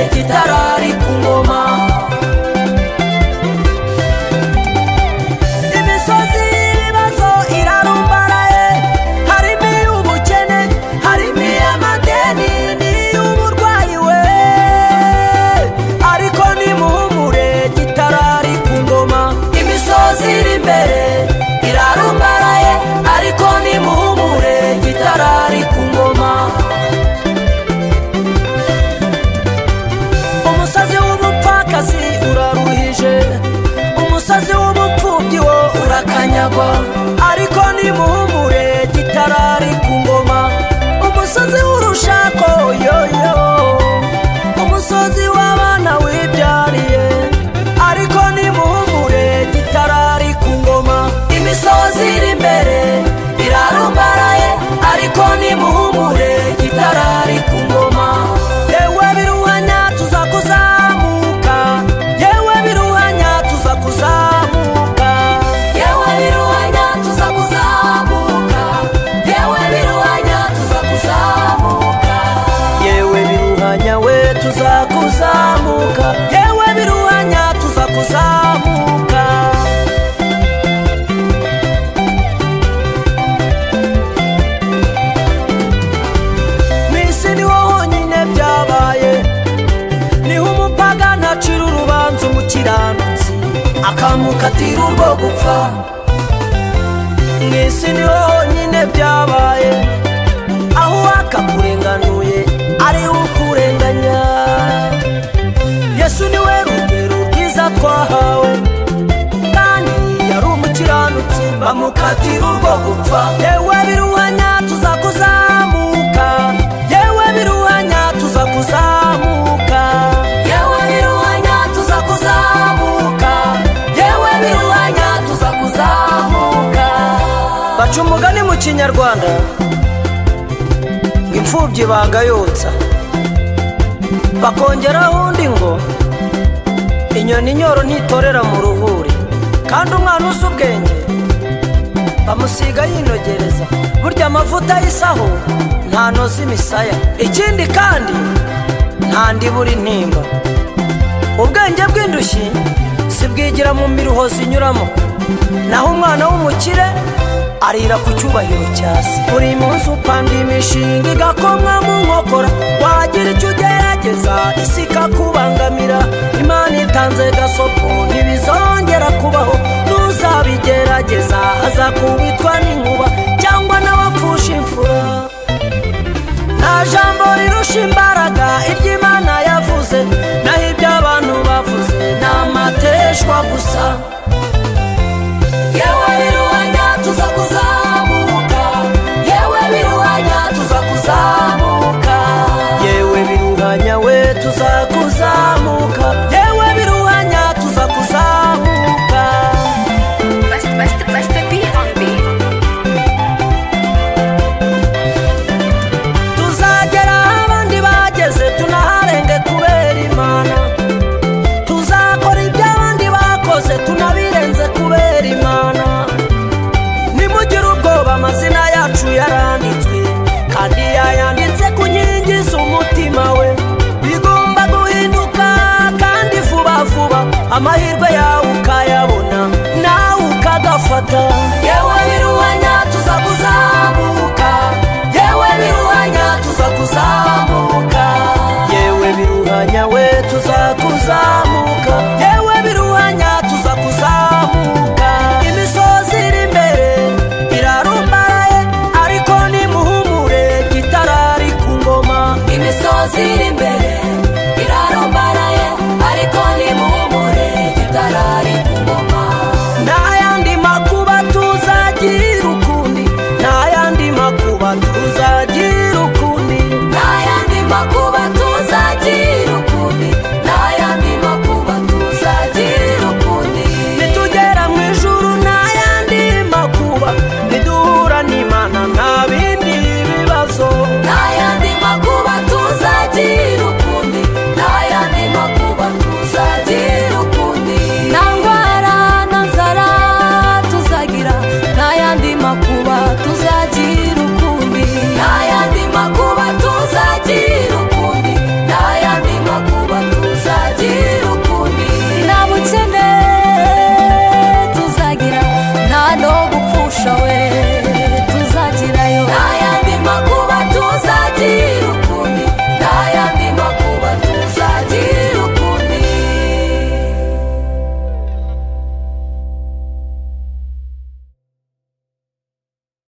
igitarari ku ngoma imisozi y'ibibazo irarumbaraye harimo iy'ubukene harimo iy'amadeni n'iy'uburwayi we ariko nimuhumure gitarari ku ngoma imisozi iri imbere irarumbaraye ariko nimuhumure gitarari ku ngoma umusozi w'ubupfakazi uraruhije umusozi w'ubupfubyi wo urakanyagwa ariko nimuhumure gitarari ku ngoma umusozi w'urushako yoyo umusozi w'abana wibyariye ariko nimuhumure gitarari ku ngoma imisozi iri imbere irarumbaraye ariko nimuhumure gitarari ku ngoma yewe biruhanya tuza kuzamuka yewe biruhanya tuza kuzamuka yewe biruhanya tuza kuzamuka yewe biruhanya tuza kuzamuka yewe biruhanya we tuza kuzamuka yewe biruhanya tuza kuzamuka mu isi niho honyine byabaye niho umupagani acira urubanza umukiranutsi akamukatira urwo gupfa mu isi niho honyine byabaye aho uwakakurenganuye ariwe ukurenganya yesu niwe rugero rwiza twahawe kandi yari umukiranutsi bamukatira urwo gupfa yewe biruhanya tuza kuzamuka yewe biruhanya tuza kuzamuka yewe biruhanya tuza kuzamuka yewe biruhanya tuza kuzamuka baca umugani mu kinyarwanda ngo imfubyi bagayotsa bakongeraho undi ngo inyoni inyoro ntitorera mu ruhuri kandi umwana uzi ubwenge bamusiga yinogereza burya amavuta y'isaho ntanoza imisaya ikindi kandi nta ndibura intimba ubwenge bw'indushyi sibwigira mu miruho zinyuramo naho umwana w'umukire arira ku cyubahiro cya se buri munsi upanga imishinga igakomwa mu nkokora wagira icyo ugerageza isi ikakubangamira imana itanze gasopo ntibizongera kubaho n'uzabigerageza aza kubitwa n'inkuba cyangwa n'abapfusha imfura nta jambo rirusha imbaraga ibyo imana yavuze naho ibyo abantu bavuze ni amateshwa gusa yewe biruhanya tuza kuzamuka yewe biruhanya tuza kuzamuka yewe biruhanya we tuza kuzamuka yewe biruhanya tuza kuzamuka Master, master, master, be on beat. tuzagera aho abandi bageze tunaharenge kubera imana tuzakora ibyo abandi bakoze tunabirenze kubera imana nimugire ubwoba amazina yacu yaranditswe kandi yayanditse ku nkingi z'umutima we bigomba guhinduka kandi vuba vuba amahirwe yawe ukayabona nawe ukagafata yewe